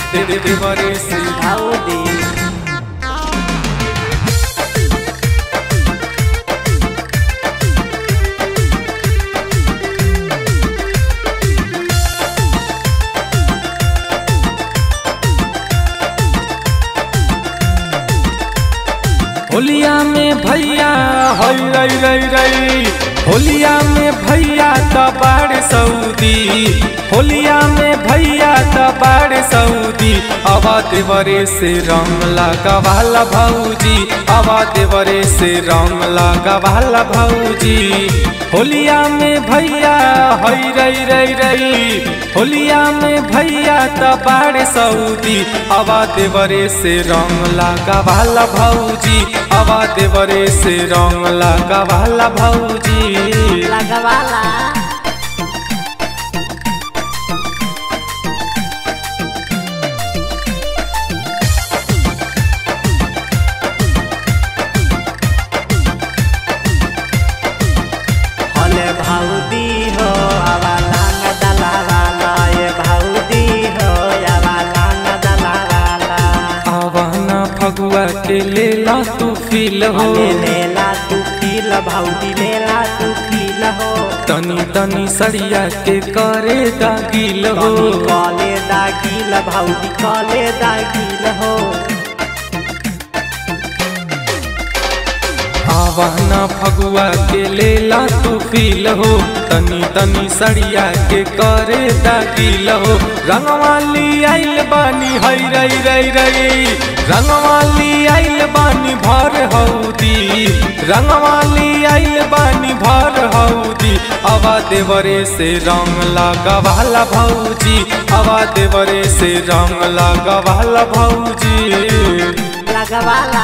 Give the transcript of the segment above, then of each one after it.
देवरे से भाऊदी होलिया में भैया हई रई रई रई होलिया में भैया त बाड़ सऊदी होलिया में भैया त बाड़ सऊदी आवा देवरे से रंग लगावाला भौजी आवा देवरे से रंग लगावाला भौजी होलिया में भैया हई रई रई रई होलिया में भैया त बाड़ सऊदी आवा देवरे से रंग लगावाला भौजी आवा देवरे से रंग लगावाला भौजी लगवाला हले भाऊदी हो आवा लांग दलाला ये भाऊदी हो आवा लांग दलाला आवाना फगुआ के लेला तू फील हो ले लेला तू पील भाऊदी लेला तू पील हो तनी तनी सड़िया के करे दागिल हो तनी कले दागिल भाऊदी कले दागिल हो आवाना फगुआ के लेला तू फील हो तनी तनी सड़िया के करे दागिल हो रंगवाली आइल बानी हई रई रई रई रंगवाली आइल बानी भर हौदी रंगवाली आइल बानी भर हौदी आवा देवरे से रंग लगावाला भौजी आवा देवरे से रंग लगावाला भौजी लगवाला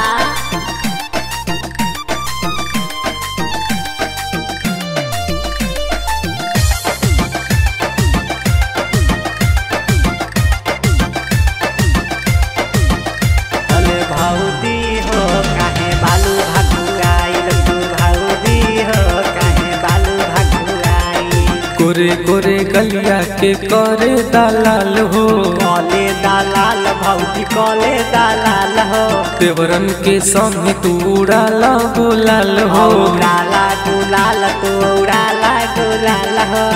अले भाऊदी हो काहे बालू भागुआइल तू भाऊदी हो काहे बालू भागुआइल गोरे गोरे गलिया के करे दलाल हो कले दालाल भाऊदी कले दालाल हो देवरन के संग तू उड़ाला बोलाल हो उड़ाला गुलाल तू उड़ाला गुलाल हो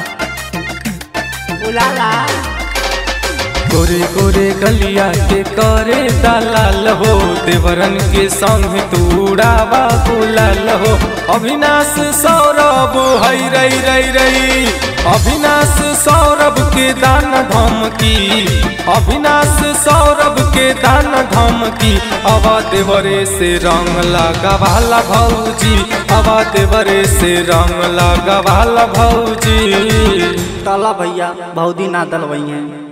उड़ाला गोरे गोरे गलिया के करे दलाल हो देवरन के संग तू उड़ावा बोलाल हो अविनाश सौरभ हई रई रई रई अविनाश सौरभ के दान धमकी अविनाश सौरभ के दान धमकी आवा देवरे से रंग लगावाला भौजी आवा देवरे से रंग लगावाला भौजी तला भैया भाऊदी ना दलवई है